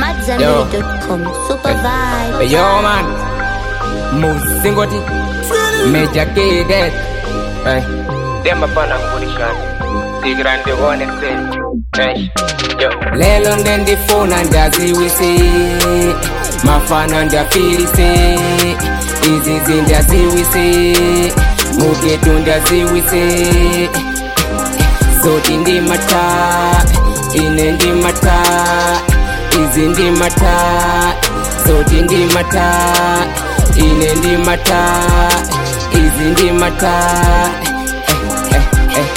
AmadZambiri.com. Super vibe. Hey, yo, man. Muzingoti. Major K dead. Hey. Dem apana kurishana. Tigrande one sen. Hey. Yo. Lelo ndendifuna ndaziwise. Mafana ndafilise. Izizi ndaziwise. Mugetu ndaziwise. Zoti ndimata. Ine ndimata. Izi ndimata. Zoti ndimata. Ine ndimata. Izi ndimata. Eh, eh, eh.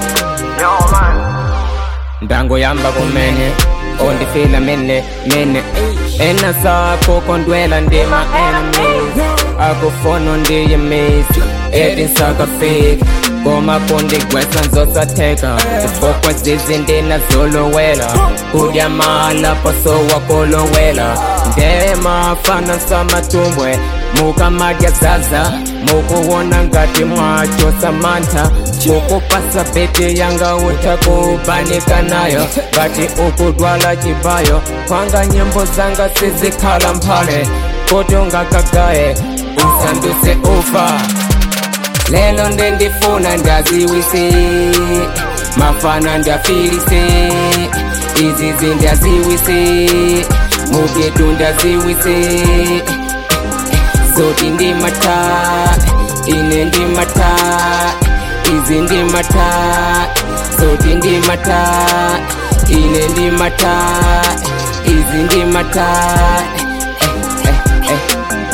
ndango yamba kumene ondifila mene mene ena sako kondwela ndima enemies akufono ndiyimisi edinsaka fake koma kundigwesa nzosatheka zifokwa zizinto nazolowela kudyamala pasowa kolowela ndemafana samatumbwe mukamadya zaza mukuwona ngati mwacho samantha mukupasa beti yanga utakubanika nayo ngati ukudwala chibayo kwanga nyimbo zanga sizikhala mphale kuti ungakagaye usanduse ufa lelo ndendifuna ndaziwise mafana ndafilise izizi ndaziwise mugetu ndaziwise zoti ndimata ine ndimata izi ndimata zoti ndimata ine ndimata izi ndimata eh, eh, eh.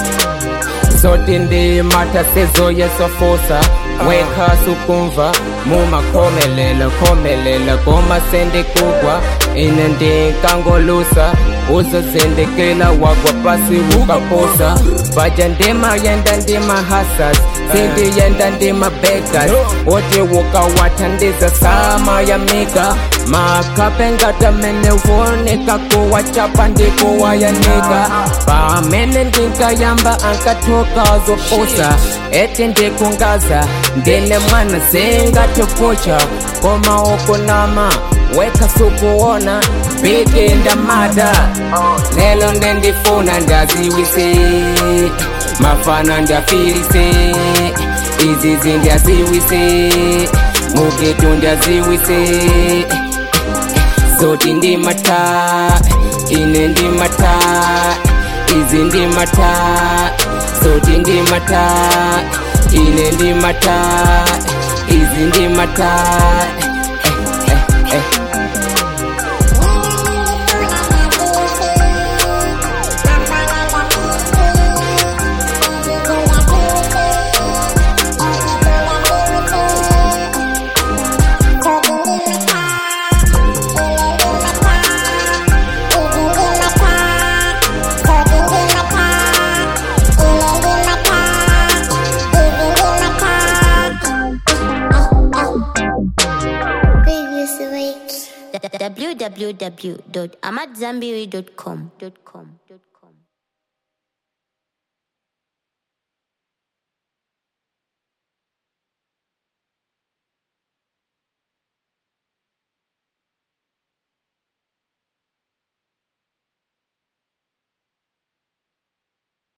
zoti ndimata sezoyesofosa wekha sukumva mumakhomelela khomelela koma sendikugwa ine ndinkangolusa uzozindikila wagwa pasi ukaposa vaja ndima yenda ndima hasas sindi yenda ndima bekas oti wukawathandiza sama ya mika makhape ngatamene wonika kuwachapa ndikuwayanika pamene ndinkayamba ankathoka zoposa eti ndikungaza ndine mwana singatopucha koma ukunama weka sukuona biki ndamada lelo ndendifuna ndaziwise mafana ndafilise izizi ndaziwise mugetu ndaziwise zoti ndimata ine ndimata izi ndimata zoti ndimata ine ndimata izi ndimata eh, eh, eh. www.amadzambiri.com.